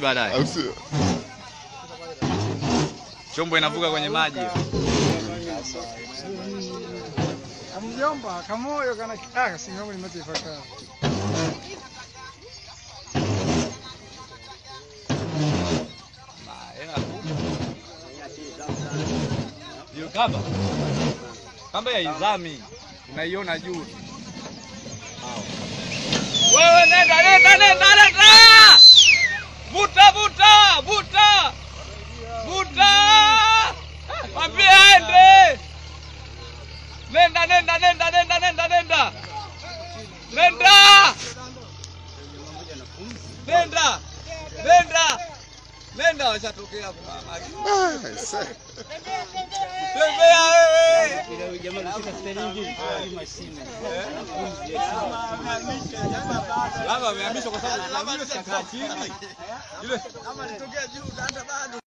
baadaye. Au sio? Chombo inavuka kwenye maji. Kamjomba kamoyo kana kaka singamu limaze ifakara. Hiyo kamba. Kamba ya izami. Unaiona juu. Wewe nenda nenda nenda nenda. Vuta vuta vuta. Vuta. Mwambie aende. Nenda nenda nenda nenda nenda nenda. Nenda. Nenda. Nenda. Nenda washatokea hapo. Ah, sasa. Tembea wewe. Labda amehamishwa kwa sababu amehamishwa kakaa chini. Yule